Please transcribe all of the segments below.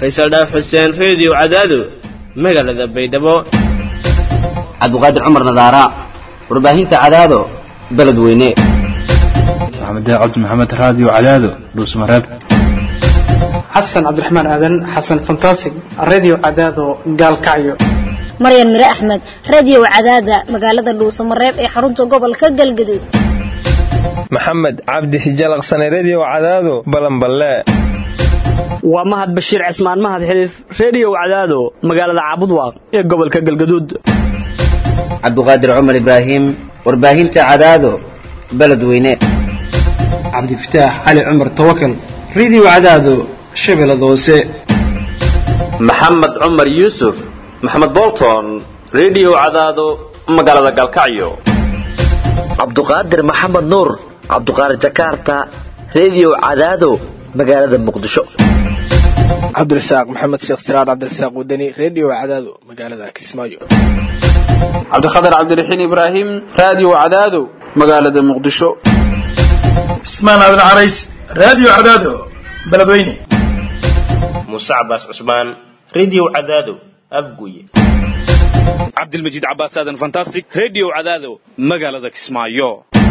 faysal dhaaf xuseen reediyo cadaado magaalada baydhabo cabdiqaadir cumar nadaara warbaahinta cadaado beledweyne maxamed cabdi maxamed raadiyo cadaado dhuusmareeb xasan cabdiraxmaan aadan xasan fantasig radio cadaado gaalkacyo maryan mire axmed radio cadaada magaalada dhuusamareeb ee xarunta gobolka galgaduud maxamed cabdi hijalaqsane redio cadaado balanballe waa mahad bashiir cismaan mahad xiliif reediyo cadaado magaalada caabudwaaq ee gobolka galgaduud cabdiqaadir cumar ibraahim warbaahinta cadaado beledweyne cabdifataax cali cumar tawakal radio cadaado shabeellada hoose maxamed cumar yuusuf maxamed bolton redio cadaado magaalada galkacyo cabduqaadir maxamed nuur cabduqaadir jakarta redio cadaado magaalada muqdisho cabdirasaaq maxamed sheekh siraad cabdirasaaq wadani redio cadaado magaalada kismaayo cabdikhatar cabdiraxiin ibraahim radio cadaado magaalada muqdisho cismaan aadan carays radio cadaado beledweyne muuse cabaas cusmaan redio cadaado afguye cabdilmajiid cabaas aadan fantastic redio cadaado magaalada kismaayo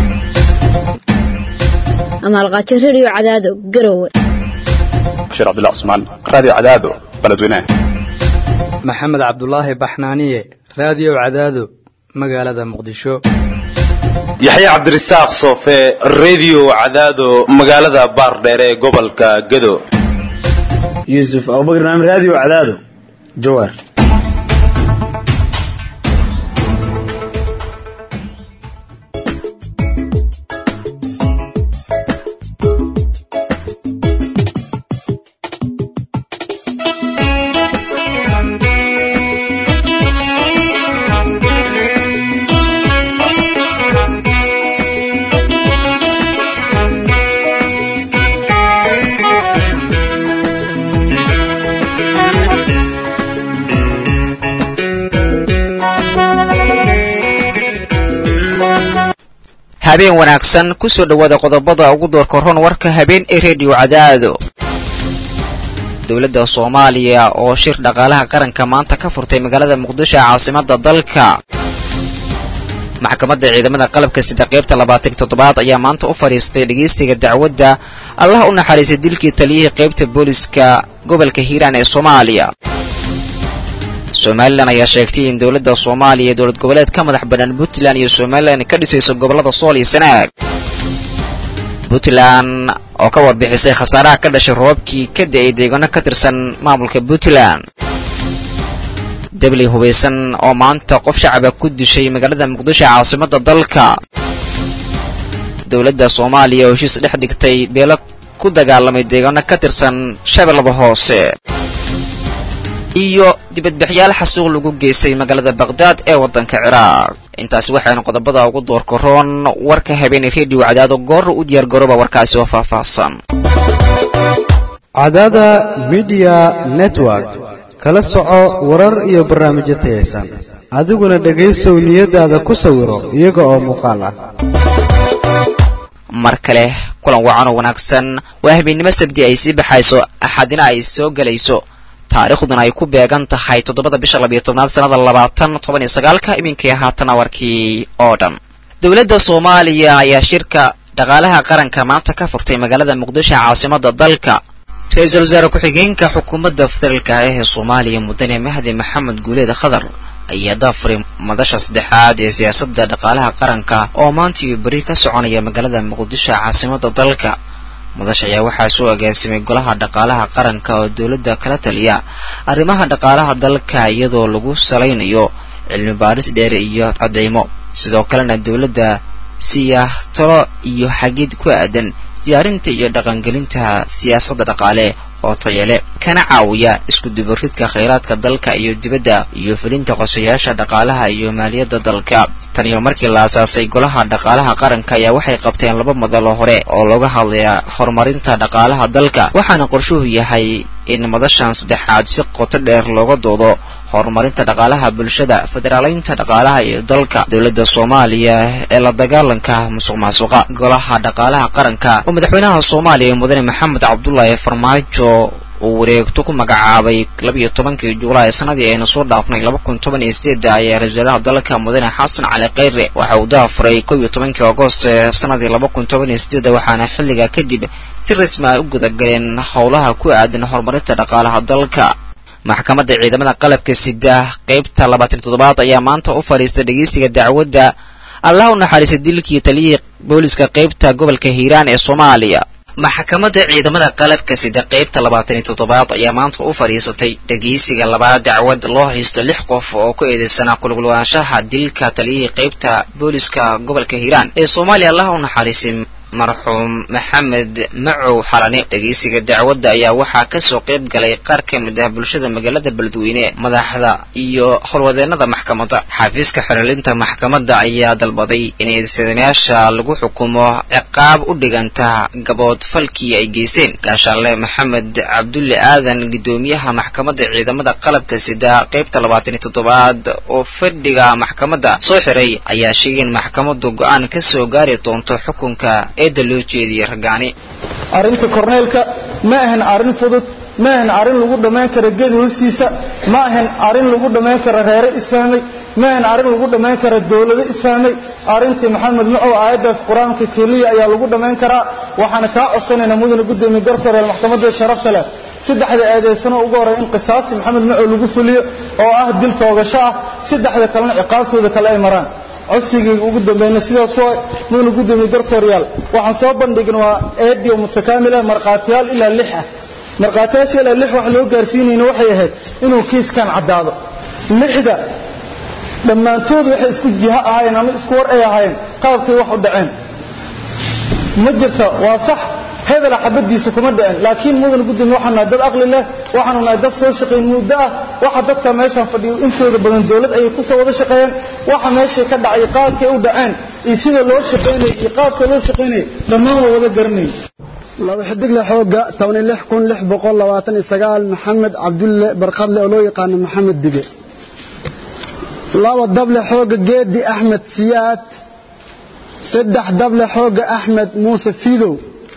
amaalqaajo redio cadaado garowe bashir cabdullah cusmaan radio cadaado beledweyne maxamed cabdulaahi baxnaaniye radio cadaado magaalada muqdisho yaxya cabdirasaaq soofe redio cadaado magaalada baardheere ee gobolka gado yuusuf abubakar naam radio cadaado jawaar habeen wanaagsan ku soo dhowaada qodobada ugu doorka ron warka habeen ee rediyo cadaado dowladda soomaaliya oo shir dhaqaalaha qaranka maanta ka furtay magaalada muqdisho ee caasimada dalka maxkamadda ciidamada qalabka sida qaybta labaatan toddobaad ayaa maanta u fadhiistay dhegaystiga dacwadda allaha u naxariisay dilkii taliyihii qaybta booliska gobolka hiiraan ee soomaaliya somalilan ayaa sheegtay in dowladda soomaaliya ee dowlad goboleed ka madax bannaan puntland iyo somalilan ka dhisayso gobollada sool iyo sanaag puntland oo ka warbixisay khasaaraha ka dhashay roobabkii ka da-ay deegaano ka tirsan maamulka puntland debli hubaysan oo maanta qof shacaba ku dishay magaalada muqdisho ee caasimada dalka dowladda soomaaliya oo heshiis dhex dhigtay beelo ku dagaalamay deegaano ka tirsan shabeellada hoose iyo dibadbaxyaal xasuuq lagu geystay magaalada baqhdaad ee waddanka ciraaq intaasi waxaynu qodobada ugu doorka roon warka habeenay rediyo cadaado goorra u diyaar garooba warkaasi oo faahfaahsan cadaada midiya network kala soco warar iyo barnaamijyo tayaysan adiguna dhegaysow niyadaada ku sawiro iyaga oo muuqaal ah mar kale kulan wacan oo wanaagsan waa habeennimo sabdi ay sii baxayso axadina ay soo gelayso taariikhduna ay ku beegan tahay toddobada bisha labiyo tobnaad sannada labaatan toban iyo sagaalka iminkii haatana warkii oo dhan dowladda soomaaliya ayaa shirka dhaqaalaha qaranka maanta ka furtay magaalada muqdisho caasimada dalka ra-iisul wasaare ku-xigeenka xukuumadda federaalka ah ee soomaaliya mudane mahdi maxamed guuleed khadar ayaa daafuray madasha saddexaad ee siyaasadda dhaqaalaha qaranka oo maanta iyo beri ka soconaya magaalada muqdisho caasimada dalka madasha ayaa waxaa soo agaasimay golaha dhaqaalaha qaranka oo dowladda kala taliya arrimaha dhaqaalaha dalka iyadoo lagu salaynayo cilmi baadhis dheer iyo cadeymo sidoo kalena dowladda siiya talo iyo xagid ku aadan diyaarinta iyo dhaqangelinta siyaasadda dhaqaale oo tayale kana caawiya isku dubaridka khayraadka dalka iyo dibadda iyo fulinta qosayaasha dhaqaalaha iyo maaliyadda dalka tan iyo markii la asaasay golaha dhaqaalaha qaranka ayaa waxay qabteen laba madalo hore oo looga hadlaya horumarinta dhaqaalaha dalka waxaana qorshuhu yahay in madashan saddexaad si qoto dheer looga doodo horumarinta dhaqaalaha bulshada federaaleynta dhaqaalaha iyo dalka dowladda soomaaliya ee la dagaalanka musuq maasuqa golaha dhaqaalaha qaranka oo madaxweynaha soomaaliya mudane maxamed cabdulaahi farmaajo uu wareegto ku magacaabay labiyo tobankii juulaay sanadii aynu soo dhaafnay laba kun toban iyo sideeda ayaa ra-isul wasaaraha dalka mudane xasan cali kheyre waxa uu daafuray kow iyo tobankii agost sanadii laba kun toban iyo sideeda waxaana xilligaa kadib si rasmi ay u gudagaleen howlaha ku aadan horumarinta dhaqaalaha dalka maxkamadda ciidamada qalabka sida qeybta labaatan toddobaad ayaa maanta u fadhiistay dhegeysiga dacwadda allah u naxariistay dilkii taliyihii booliska qeybta gobolka hiiraan ee soomaaliya maxkamadda ciidamada qalabka sida qeybta labaatan iyo toddobaad ayaa maanta u fadhiisatay dhegeysiga labaad dacwad loo haysto lix qof oo ku eedeysanaa kulgulwaanshaha dilka taliyihii qeybta booliska gobolka hiiraan ee soomaaliya allah u naxariistay marxuum maxamed macow xalane dhegeysiga dacwadda ayaa waxaa kasoo qayb galay qaar ka mid ah bulshada magaalada beledweyne madaxda iyo howlwadeenada maxkamadda xafiiska xirilinta maxkamadda ayaa dalbaday in eedeysanayaasha lagu xukumo ciqaab u dhiganta gabood falkii ay geysteen gaashaale maxamed cabdulle aadan guddoomiyaha maxkamadda ciidamada qalabka sida qaybta labaatan iyo toddobaad oo fadhiga maxkamadda soo xiray ayaa sheegay in maxkamaddu go-aan kasoo gaari doonto xukunka eedda loo jeediyey raggaani arrinta korneelka ma ahan arrin fudud ma ahan arrin lagu dhammayn karo geed hoostiisa ma ahan arrin lagu dhammayn karo reere isfahmay ma ahan arrin lagu dhammayn karo dowlado isfahmay arrintii maxamed macow aayaddaas qur-aanka keliya ayaa lagu dhammayn karaa waxaana kaa codsanaynaa mudane guddoomiye garsooreel maxkamadda sharafta leh saddexda eedeysano ugu horey in qisaasi maxamed macow lagu fuliyo oo ah dil toogasho ah saddexda kalena ciqaabtooda kale ay maraan codsigayga ugu dambayna sidaas waa mudane guddoomiye garsooryaal waxaan soo bandhigin waa eedio mutakaamila markhaatiyaal ilaa lix ah markhaatiyaasha ilaa lix wax loo gaarsiinayna waxay ahayd inuu kiiskan caddaado lixda dhammaantood waxay isku jiho ahaayeen ama isku war ay ahaayeen qaabkay wax u dhaceen ma jirta waa sax hebela xabadiisa kuma dhicin laakiin mudan gudoomiye waxaan nahay dad aqli leh waxaanu nahay dad soo shaqayn muddo ah waxa dadka meeshan fadhiyo intooda badan dowlad ayay ku soo wada shaqeeyeen waxa meeshay ka dhacay qaabkay u dhaceen iyo sida loo shaqaynayay iyo qaabka loo shaqaynayay dhammaan waa wada garanay laba xidigle xooga tobani lix kun lix boqol labaatan iyo sagaal maxamed cabdulle barkadle oo loo yaqaano maxamed dige laba dable xooga geedi axmed siyaad saddex dable xooga axmed muuse fiidow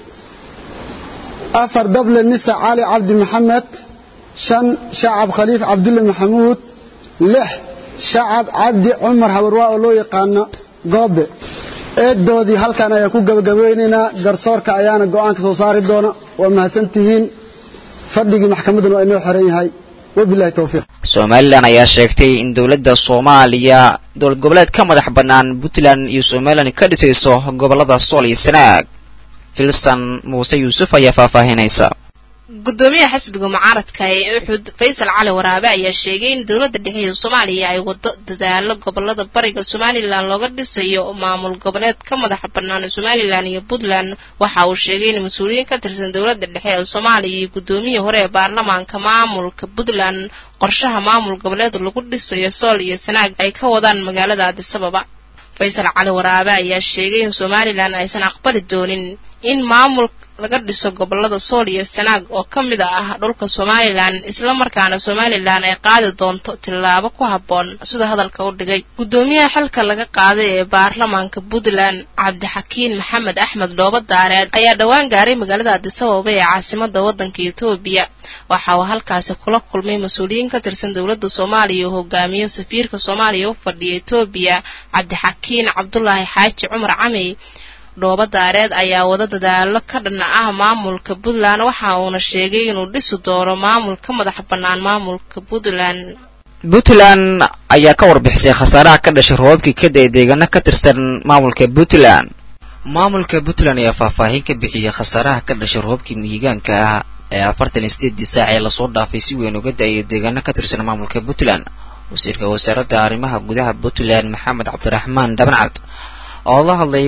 afar dable nisa cali cabdi maxamed shan shacab khaliif cabdulle maxamuud lix shacab cabdi cumar habarwaa oo loo yaqaano goobe eedoodii halkan ayaan ku gabagabeynaynaa garsoorka ayaana go'aanka soo saari doona waa mahadsan tihiin fadhigii maxkamadduna waa inoo xiran yahay wabilahi towfiiq somalilan ayaa sheegtay in dowladda soomaaliya dowlad goboleed ka madax bannaan puntland iyo somalilan ka dhisayso gobollada sool iyo sanaag filsan muuse yuusuf ayaa faahfaahinaysa gudoomiyaha xisbiga mucaaradka ee uxud faysal cali waraabe ayaa sheegay in dowladda dhexe ee soomaaliya ay wado dadaalo gobolada bariga somalilan looga dhisayo maamul goboleed ka madaxa bannaan somalilan iyo puntland waxa uu sheegay in mas-uuliyiin ka tirsan dowladda dhexe ee soomaaliya iyo gudoomiyii hore ee baarlamaanka maamulka puntland qorshaha maamul goboleed lagu dhisayo sool iyo sanaag ay ka wadaan magaalada adisababa faysal cali waraabe ayaa sheegay in somalilan aysan aqbali doonin in maamul laga dhiso gobolada sool iyo sanaag oo ka mid ah dhulka somalilan islamarkaana somalilan ay qaadi doonto tillaabo ku habboon sida hadalka u dhigay gudoomiyaha xilka laga qaaday ee baarlamaanka puntland cabdixakiin maxamed axmed dhoobo daareed ayaa dhowaan gaaray magaalada adisababa ee caasimada wadanka etoobiya waxa uu halkaasi kula kulmay mas-uuliyiin ka tirsan dowladda soomaaliya oo hogaamiyo safiirka soomaaliya u fadhiya etoobiya cabdixakiin cabdulaahi xaaji cumar camey dhoobo daareed ayaa wada dadaalo ka dhan ah maamulka puntland waxa uuna sheegay inuu dhisi doono maamul ka madax bannaan maamulka puntland puntland ayaa ka warbixisay khasaaraha ka dhashay roobabkii ka da-ay deegaano ka tirsan maamulka puntland maamulka puntland ayaa faahfaahin ka bixiyey khasaaraha ka dhashay roobabkii mihigaanka ah ee afartan iyo sideedii saac ee lasoo dhaafay si weyn uga da-ayay deegaano ka tirsan maamulka puntland wasiirka wasaaradda arrimaha gudaha puntland maxamed cabdiraxmaan dhabancad oo la hadlayay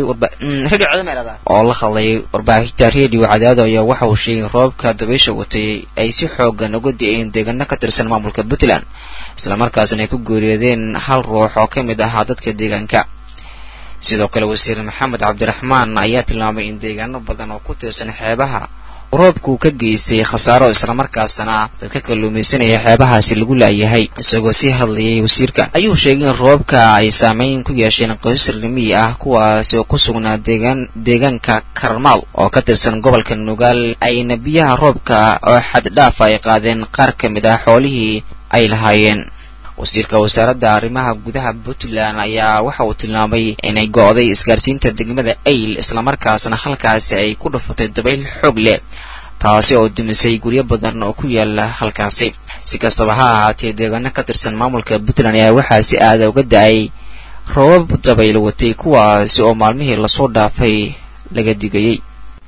oo la hadlayay warbaahinta redio cadaado ayaa waxa uu sheegay in roobka dabaysha watay ay si xoogan uga di-een deegaano ka tirsan maamulka puntland islamarkaasna ay ku geeriyoodeen hal ruux oo ka mid ahaa dadka deegaanka sidoo kale wasiir maxamed cabdiraxmaan ayaa tilmaamay in deegaano badan oo ku tirsan xeebaha roobku ka geystay khasaaro islamarkaasna dadka kalluumaysanaya xeebahaasi lagu laayahay isagoo sii hadlayay wasiirka ayuu sheegay in roobka ay saameyn ku yeesheen qoysas rimiyi ah kuwaasi oo ku sugnaa deegaan deegaanka karmaal oo ka tirsan gobolka nugaal ayna biyaha roobka oo xaddhaaf ay qaadeen qaar ka mid ah xoolihii ay lahaayeen wasiirka wasaaradda arrimaha gudaha puntland ayaa waxa uu tilmaamay inay go'day isgaarsiinta degmada ayl islamarkaasna halkaasi ay ku dhufatay dabayl xoog leh taasi oo dumisay guryo badan oo ku yaala halkaasi si kastaba ha ahaatee deegaano ka tirsan maamulka puntland ayaa waxaa si aada uga da-ay roobab dabayl watay kuwaasi oo maalmihii lasoo dhaafay laga digayey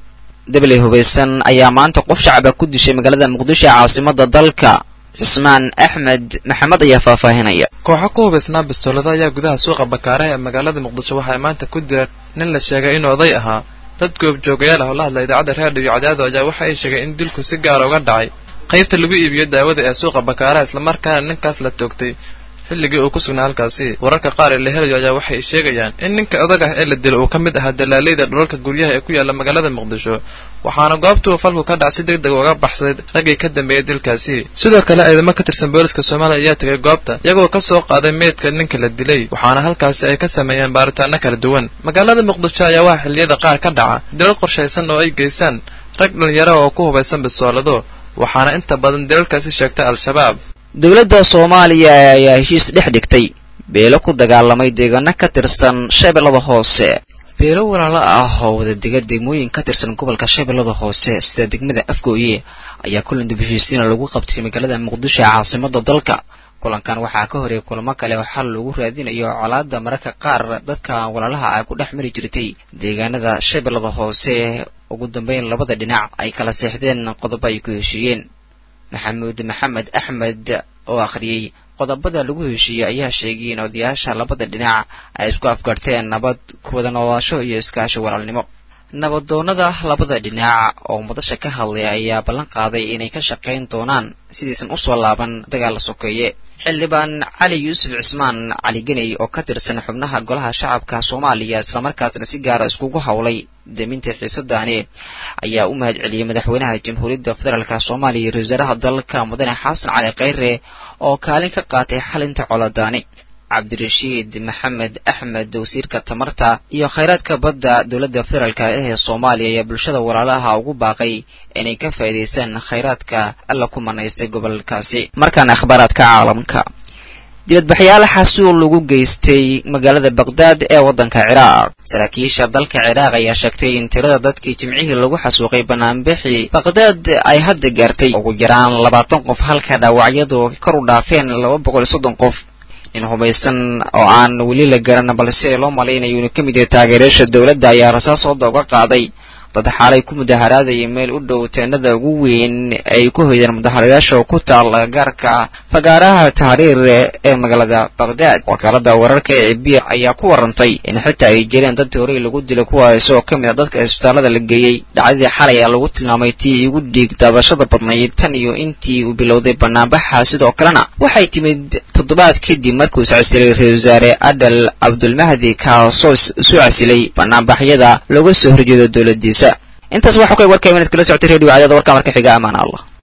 dabley hubaysan ayaa maanta qof shacaba ku dishay magaalada muqdisho ee caasimada dalka cismaan axmed maxamed ayaa faahfaahinaya kooxo ku hubaysnaa bistoolada ayaa gudaha suuqa bakaaraha ee magaalada muqdisho waxay maanta ku direen nin la sheegay inuu oday ahaa dad goobjoogayaal ah oo la hadla idaacadda raadiyo cadaado ayaa waxa ay sheegeen in dilku si gaara uga dhacay qaybta lagu iibiyo daawada ee suuqa bakaaraha islamarkaana ninkaas la toogtay xilligii uu ku sugnaa halkaasi wararka qaar ee la helayo ayaa waxay sheegayaan in ninka odag ah ee la dilo uu ka mid ahaa dalaaleyda dhulalka guryaha ee ku yaala magaalada muqdisho waxaana goobtuu falku ka dhac si deg deg uga baxsaday raggii ka dambeeyay dilkaasi sidoo kale ciidamo ka tirsan booliska soomaaliya ayaa tegay goobta iyagoo ka soo qaaday meydka ninka la dilay waxaana halkaasi ay ka sameeyeen baaritaano kala duwan magaalada muqdisho ayaa waxaa xilliyada qaar ka dhaca dilal qorshaysan oo ay geystaan rag dhalinyaro oo ku hubaysan bistoolado waxaana inta badan dilalkaasi sheegtay al-shabaab dowladda soomaaliya ayaa heshiis dhex dhigtay beelo ku dagaalamay deegaano ka tirsan shabeellada hoose beelo walaalo ah oo wadadega degmooyin ka tirsan gobolka shabeellada hoose sida degmada afgooye ayaa kulan dib heshiisiina lagu qabtay magaalada muqdisho ee caasimada dalka kulankan waxaa ka horeeyay kulamo kale oo xal lagu raadinayo colaadda mararka qaar dadka walaalaha ay ku dhex mari jirtay deegaanada shabeellada hoose ugu dambeyn labada dhinac ay kala seexdeen qodobo ay ku heshiiyeen maxamuud maxamed axmed oo akhriyey qodobada lagu heshiiyey ayaa sheegay in odayaasha labada dhinac ay isku afgarteen nabad kuwada noolaasho iyo iskaashi walaalnimo nabadoonada labada dhinac oo madasha ka hadlay ayaa ballan qaaday inay ka shaqayn doonaan sidiisan usoo laaban dagaal la sokeeye xildhibaan cali yuusuf cismaan cali geney oo ka tirsan xubnaha golaha shacabka soomaaliya islamarkaasna si gaara iskugu howlay deminta xiisadaani ayaa u mahad celiyey madaxweynaha jamhuuriyadda federaalk soomaaliya iyo wasaaraha dalka mudane xasan cali kheyre oo kaalin ka qaatay xalinta coladaani cabdirashiid maxamed axmed wasiirka tamarta iyo khayraadka badda dowladda federaalk ee soomaaliya ayaa bulshada walaalaha ugu baaqay inay ka faa'iidaystaan khayraadka alla ku manaystay gobolkaasi markaana akhbaaraadka caalamka dibadbaxyaal xasuul lagu geystay magaalada baqdaad ee waddanka ciraaq saraakiisha dalka ciraaq ayaa sheegtay in tirada dadkii jimcihii lagu xasuuqay banaanbixii baqdaad ay hadda gaartay ugu yaraan labaatan qof halka dhaawacyadu kor u dhaafeen laba boqol iyo soddon qof nin hubaysan oo aan weli la garan balse loo malaynayo inuu ka mid yahay taageerayaasha dowladda ayaa rasaas hooda uga qaaday dad xaalay ku mudaharaadaya meel u dhow teenada ugu weyn ay ku hoydeen mudaharayaasha oo ku taala gaarka fagaaraha tahriir ee magaalada baqdaad wakaalada wararka ee b ayaa ku warantay in xitaa ay jireen dad horey lagu dilay kuwaas oo ka mid a dadka isbitaalada la geeyey dhacdadii xalay ayaa lagu tilmaamay tii ugu dhiig daadashada badnayd tan iyo intii uu bilowday banaanbaxa sidoo kalena waxay timid toddobaad kadib markuu iscasilay ra-isul wasaare adal cabdulmahdi kaasoo isu casilay banaanbaxyada looga soo horjeedo dowladiisa intaas waxaa ku eg warkayba inaad kala socotay radio cadaada warkaa marka xiga amaan allah